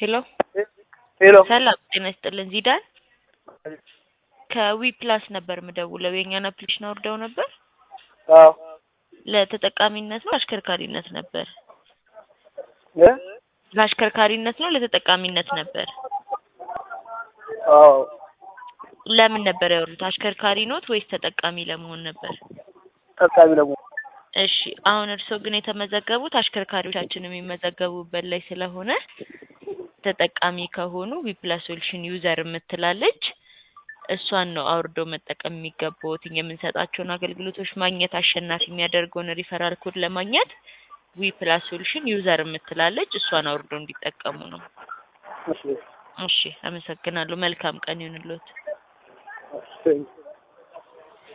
ሄሎ ሄሎ ሰላም ጤና ይስጥልን ዚዳን ከዊ ፕላስ ነበር የምደውለው የእኛን አፕሊኬሽን አውርደው ነበር አዎ ለተጠቃሚነት ነው አሽከርካሪነት ነበር እ ለአሽከርካሪነት ነው ለተጠቃሚነት ነበር አዎ ለምን ነበር ያወሩት አሽከርካሪ ኖት ወይስ ተጠቃሚ ለመሆን ነበር ጠቃሚ ደግሞ እሺ አሁን እርስዎ ግን የተመዘገቡት አሽከርካሪዎቻችን የሚመዘገቡበት ላይ ስለሆነ ተጠቃሚ ከሆኑ ዊፕላስ ሶሉሽን ዩዘር የምትላለች እሷን ነው አውርደው መጠቀም የሚገባዎት የምንሰጣቸውን አገልግሎቶች ማግኘት አሸናፊ የሚያደርገውን ሪፈራል ኮድ ለማግኘት ዊፕላስ ሶሉሽን ዩዘር የምትላለች እሷን አውርደው እንዲጠቀሙ ነው እሺ እሺ አመሰግናለሁ መልካም ቀን ይሁንልዎት እሺ